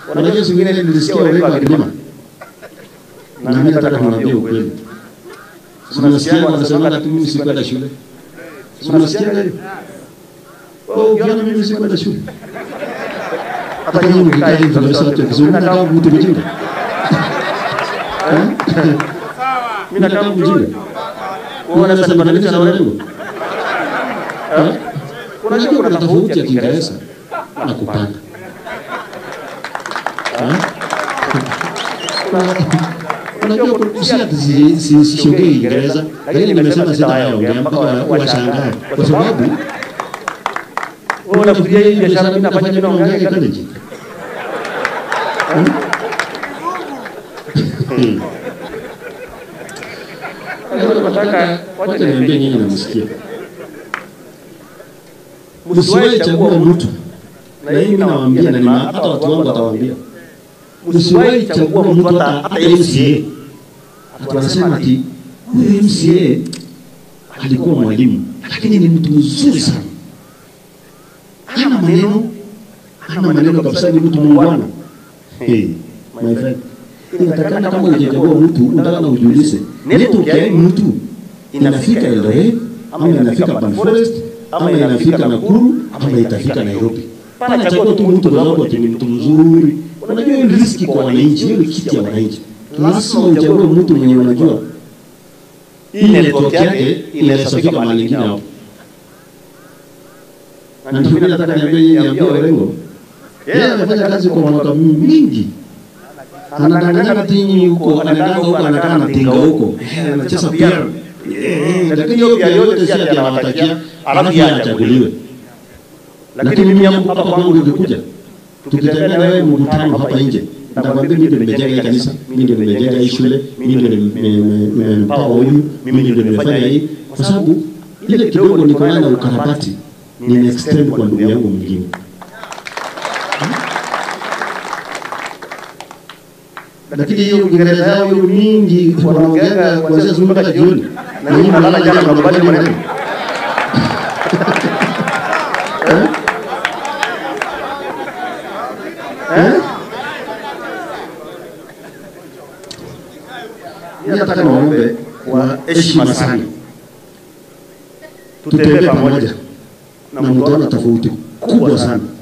Unajua siku ingine nilisikia Orengo akilima, na mimi nataka niwaambie ukweli. Mnasikia wanasema ati mimi sikwenda shule, mnasikia hiyo? Oh, ukiona mimi sikwenda shule, hata nyinyi mkikaa hivi tunaweza hata kizungumza kama mtu mjinga. Eh? Mimi nataka mjinga. Unaona sasa nibadilisha na Orengo? Eh? Unajua kuna tofauti ya Kiingereza na kupanga. Eh? Unajua si ati si- si- siongei Kiingereza, lakini nimesema sitawaongea mpaka wa- washangae, kwa sababu wewe unafikiria hii biashara mimi nafanya mimi naongea Kikalenjin? Hmm? Hmm. Sasa nataka wacha niambie nyinyi namsikia, msiwahi chagua mtu, na hii mimi nawaambia, na nima- hata watu wangu watawaambia, msiwahi chagua mtu hata hata MCA Watu wanasema ati huyu MCA alikuwa mwalimu, lakini ni mtu mzuri sana, hana maneno, hana maneno kabisa, ni mtu muungwana. Hey, my friend, inatakana kama hujachagua mtu, unataka na ujiulize, network ya hii mtu inafika Eldoret ama inafika Ban Forest ama inafika Nakuru ama itafika Nairobi. Pana chagua tu mtu kwa sababu ati ni mtu mzuri. Unajua hiyo ni riski kwa wananchi, hiyo ni kiti ya wananchi. Lazima uchague mtu mwenye unajua hii network yake inaweza fika mahali ingine hapo. Na ndio mimi nataka niambie nyinyi, niambie Orengo, yeye amefanya kazi kwa mwaka mingi anadanganya ati nyinyi huko, anaenda huko, anakaa anatinga huko, Eh, anacheza piano Eh, lakini hiyo pia yote si ati anawatakia alafu yeye achaguliwe. Lakini mimi hapo hapa kwangu ukikuja, tukitembea na wewe mkutano hapa nje, nitakwambia mimi ndio nimejenga hii kanisa, mimi ndio nimejenga hii shule, mimi ndio nime- nime- nimempawa huyu, mimi ndio nimefanya hii, kwa sababu ile kidogo niko nayo na ukarabati nina extend kwa ndugu yangu mwingine. Lakini hiyo Kiingereza yao hiyo mingi wanaongeanga kuanzia asubuhi mpaka jioni, na nyinyi mnalala jana mnakubali maneno Eh? Eh? Mimi nataka niwaombe kwa heshima sana, tutembee pamoja na mtaona tofauti kubwa sana